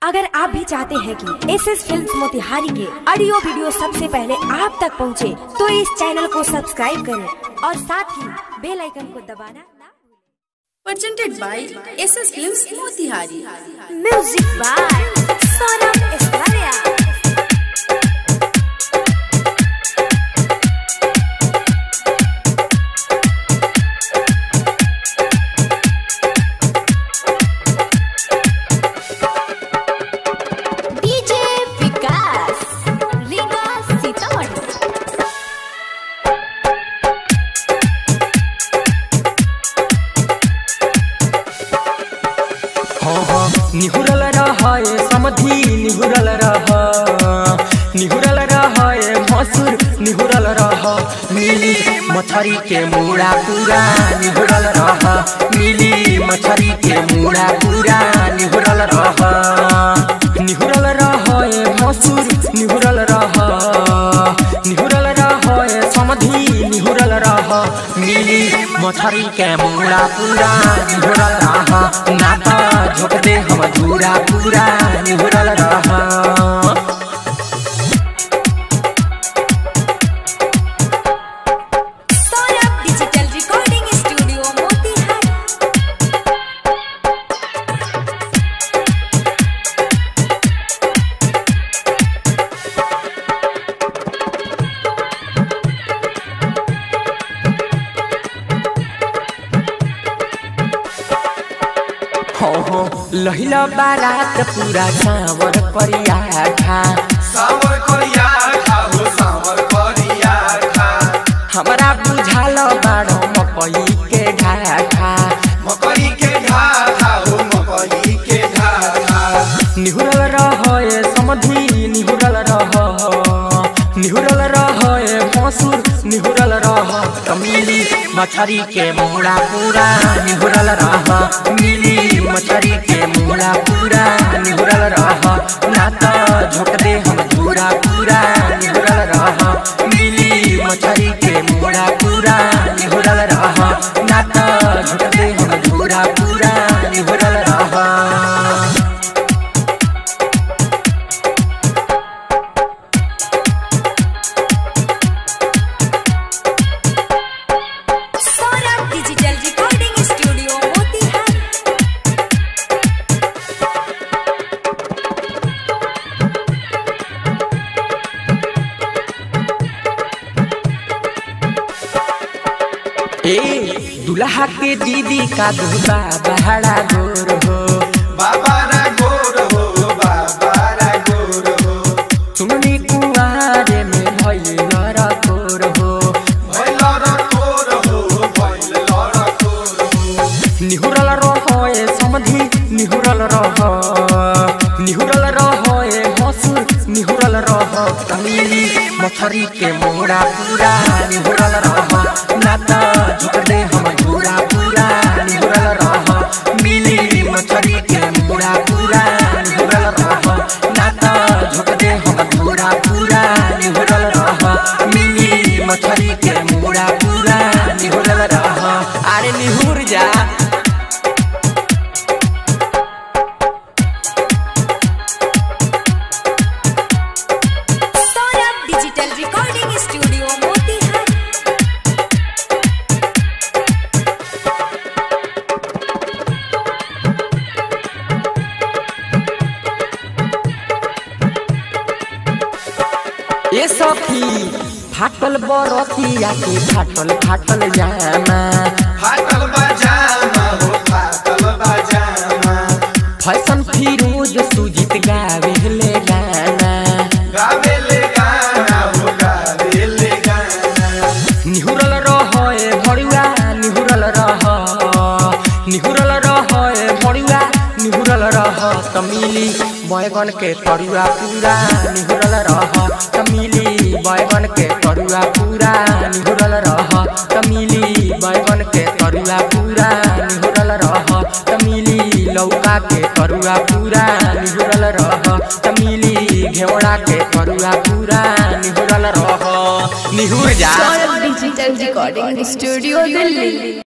अगर आप भी चाहते हैं कि एस एस फिल्म मोतिहारी के ऑडियो वीडियो सबसे पहले आप तक पहुंचे, तो इस चैनल को सब्सक्राइब करें और साथ ही बेल आइकन को दबाना ना presented by SS Films Motihari. Music by Saurabh एस्तारिया डीजे विकास रीगा सीतामढ़ी हाँ हाँ निहुरल रहे समधी निहुरल रह निहुरल रहे भसुर निहुरल रह मिली मछरी के मुड़ा पूरा निहुरल रह मिली मछरी के मुड़ा पूरा निहुरल रह निहुरल रहे भसुर निहुरल रह निहुरल रहे समधी निहुरल रह मिली मछरी के मुड़ा पूरा निहुरल रह नाता झोंक दे हम धूरा पूरा निहुरल रह Saurabh digital recording studio Motihari हो हो लहिला बारात पूरा कांवर करिया खा सावर करिया खा हो सावर करिया खा हमरा बुझाल बाड़ो मकई के ढाठा मकई के घा खा हो मकई के घा खा निहुरल रहे समधी निहुरल रह निहुरल रहे भसुर निहुरल रह कमिली मछरी के मुड़ा पूरा निहुरल रह मिली मछरी के मुड़ा पूरा निहुरल रह ना तो झोंक दे हम धूरा पूरा निहुरल रह मिली मछरी के मुड़ा पूरा निहुरल रह ना तो झोंक दे हम धूरा पूरा निहुरल रह Saurabh digital recording studio Motihari ए दुल्हा के दीदी का दुल्हा बहरा गोर हो बाबा रा गोर हो बाबा रा गोर हो सुननी कुआरे में भइल लड़ा गोर हो भइल र कोर हो भइल र कोर हो निहुरल रहे समधी निहुरल रह निहुरल रहे हसुर निहुरल रह तमिली मछरी के मोड़ा पूरा निहुरल रह नाता झुक दे हम झूरा पूरा निहुरल रह मिली मछरी के मोड़ा पूरा निहुरल रह नाता झुक दे हम झूरा पूरा निहुरल रह मिली मछरी के मोड़ा पूरा निहुरल रह अरे निहुर जा Saurabh digital recording studio Motihari ए सखी फाटल बरतिया के फाटल फाटल जामा फाटल बजामा हो फाटल बजामा फैशन फिरोज सुजित गावे ले गाना गावेले गाना हो गावेले गाना निहुरल रहे भड़ुआ निहुरल रह निहुरल रहे भड़ुआ निहुरल रह तमिली बैगन के तरुआ पूरा निहुरल रह तमिली बैगन के तरुआ पूरा निहुरल रह तमिली बैगन के तरुआ पूरा निहुरल रह तमिली लौका के तरुआ पूरा निहुरल रह तमिली घेवड़ा के तरुआ पूरा निहुरल रह निहुर जा Digital Recording Studio Delhi.